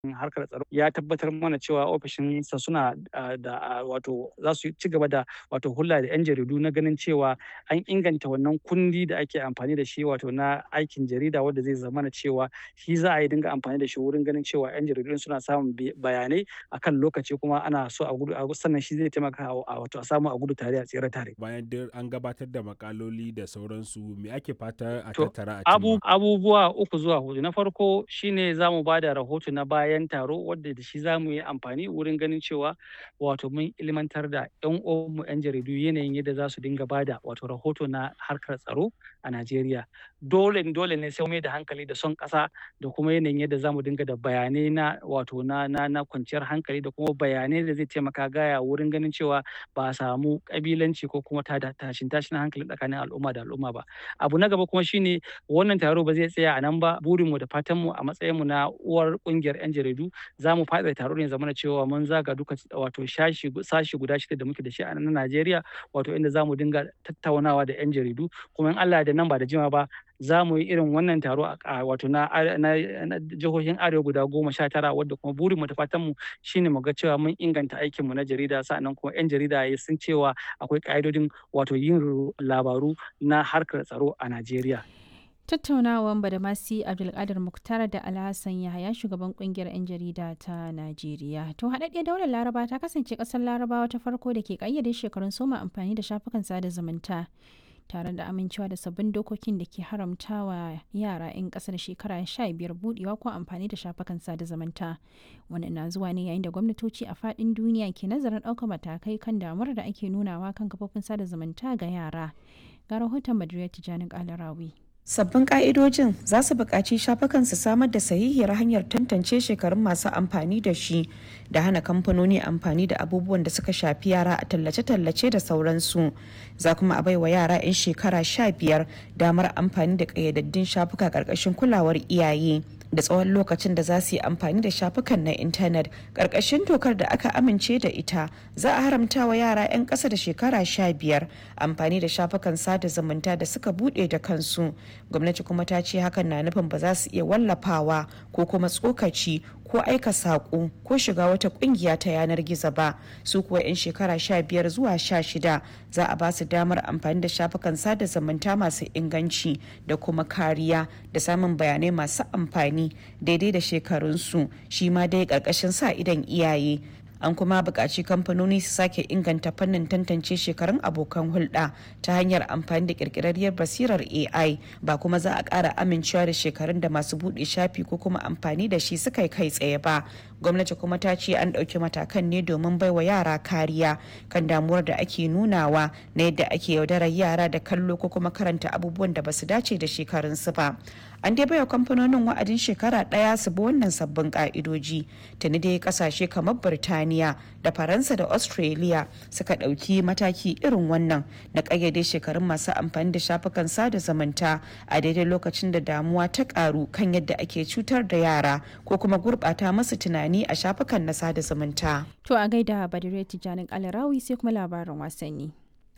harkar tsaro ya tabbatar mana cewa ofishinsa suna da wato za su ci gaba da wato hulɗa da 'yan jaridu na ganin cewa an inganta wannan kundi da ake amfani da shi wato na aikin jarida wanda zai zamana cewa shi za a yi dinga amfani da shi wurin ganin cewa 'yan jaridu suna samun bayanai akan lokaci kuma ana so a gudu sannan shi zai taimaka a wato a samu a gudu tare a tsere tare. Bayan duk an gabatar da makaloli da sauransu me ake fata a To, tattara a abu, cimma? abubuwa uku zuwa hudu. Na farko shine za mu ba da rahoto na bayan taro wadda da shi za mu yi amfani wurin ganin cewa wato mun ilmantar da 'yan uwanmu 'yan jaridu yanayin yadda za su dinga ba da wato rahoto na harkar tsaro a Najeriya. Dole dole ne sai mu mai da hankali da son ƙasa da kuma yanayin yadda za mu dinga da bayanai na wato na na na kwanciyar hankali da kuma bayanai da zai taimaka gaya wurin ganin cewa ba a samu ƙabilanci ko kuma tada tashin tashin hankali tsakanin al'umma da al'umma ba. Abu na gaba kuma shine wannan taro ba zai tsaya a nan ba burinmu da fatanmu a matsayinmu na uwar ƙungiyar 'yan jaridu za mu faɗaɗa taro ne ya zamana cewa mun zaga duka wato shashi sashi guda shida da muke da shi a nan Najeriya wato inda za mu dinga tattaunawa da 'yan jaridu kuma in Allah ya yarda nan ba da jimawa ba za mu yi irin wannan taro a wato na na na jihohin arewa guda goma sha tara wadda kuma burinmu da fatanmu shine mu ga cewa mun inganta aikinmu na jarida sa'annan kuma 'yan jarida ya sun cewa akwai ƙa'idodin wato yin labaru na harkar tsaro a Najeriya. Tattaunawan Badamasi Abdulkadir Muktar da Alhassan Yahaya shugaban kungiyar 'yan jarida ta Najeriya. To haɗaɗɗiyar daular Laraba ta kasance ƙasar Larabawa ta farko da ke ƙayyade shekarun soma amfani da shafukan sada zumunta. tare da amincewa da sabbin dokokin da ke haramtawa yara 'yan ƙasar shekara 15 budewa ko amfani da shafukan sada zumunta wannan na zuwa ne yayin da gwamnatoci a faɗin duniya ke nazarin ɗaukar matakai kan damuwar da ake nunawa kan kafofin sada zumunta ga yara ga rahoton madrid tijjani kalarawi Sabbin ƙa'idojin za su buƙaci shafukan su samar da sahihiyar hanyar tantance shekarun masu amfani da shi da hana kamfanoni amfani da abubuwan da suka shafi yara a tallace-tallace da sauransu. Za kuma a baiwa yara 'yan shekara sha biyar damar amfani da ƙayyadaddun shafuka ƙarƙashin kulawar iyaye. da tsawon lokacin da za su yi amfani da shafukan na intanet ƙarƙashin dokar da aka amince da ita za a haramta wa yara 'yan ƙasa da shekara sha biyar amfani da shafukan sada zumunta da suka buɗe da kansu gwamnati kuma ta ce hakan na nufin ba za su iya wallafawa ko kuma tsokaci ko aika saƙo ko shiga wata ƙungiya ta yanar gizo ba su kuwa 'yan shekara sha biyar zuwa sha shida za a ba su damar amfani da shafukan sada zumunta masu inganci da kuma kariya da samun bayanai masu amfani daidai da shekarunsu shi ma dai ƙarƙashin sa idan iyaye an kuma buƙaci kamfanoni su sake inganta fannin tantance shekarun abokan hulɗa ta hanyar amfani da ƙirƙirarriyar basirar ai ba kuma za a ƙara amincewa da shekarun da masu buɗe shafi ko kuma amfani da shi suka kai tsaye ba gwamnati kuma ta ce an ɗauki matakan ne domin baiwa yara kariya kan damuwar da ake nunawa na yadda ake yaudarar yara da kallo ko kuma karanta abubuwan da basu dace da shekarunsu ba an dai baiwa kamfanonin wa'adin shekara ɗaya su bi wannan sabbin ka'idoji tuni dai kasashe kamar birtaniya da faransa da australia suka ɗauki mataki irin wannan na ƙayyade shekarun masu amfani da shafukan sada zumunta a daidai lokacin da damuwa ta ƙaru kan yadda ake cutar da yara ko kuma gurɓata masu tunani a shafukan na sada zumunta to a gaida badire tijjanin kalarawi sai kuma labarin wasanni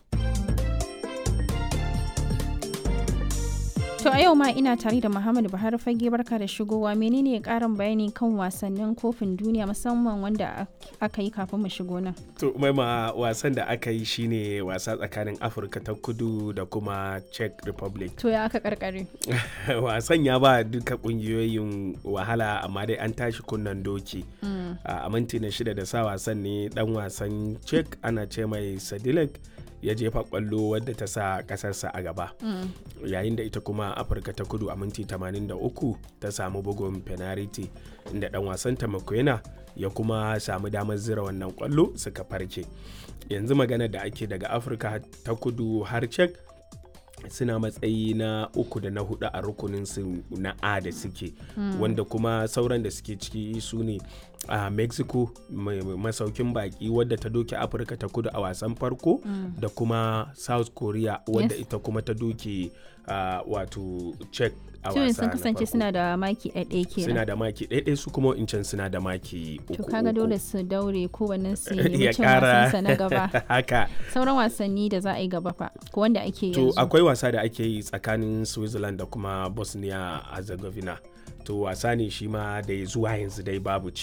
To a yau ma ina tare da Muhammadu Buhari fage barka da shigowa menene karin bayani kan wasannin kofin duniya musamman wanda aka yi kafin mu shigo nan. To maima wasan da aka yi shine wasa tsakanin Afirka ta kudu da kuma Czech Republic. To ya aka karkare. wasan ya ba duka kungiyoyin wahala amma dai an tashi kunnan doki. A minti na shida da sa wasan ne dan wasan Czech ana ce mai Sadilek. ya jefa kwallo wadda ta sa kasarsa a gaba yayin da ita kuma afirka ta kudu a minti 83 ta samu bugun penalty inda dan wasan ta ya kuma samu damar zira wannan kwallo suka farke yanzu magana da ake daga afirka ta kudu har cek suna matsayi na uku da na hudu a rukunin su na a da suke mm. wanda kuma sauran da suke ciki su ne a uh, mexico masaukin baki wadda ta doke afirka ta kudu a wasan farko mm. da kuma south korea wadda yes. ita kuma ta doke uh, wato czech a wasa sun kasance suna da maki ɗaiɗai kenan suna da maki ɗaiɗai su kuma incan suna da maki uku to kaga dole su daure kowannen su yi cin wasansa na gaba haka sauran wasanni da za a yi gaba fa ko wanda ake yanzu to akwai wasa da ake yi tsakanin switzerland da kuma bosnia herzegovina to wasa ne shi ma da zuwa yanzu dai babu ci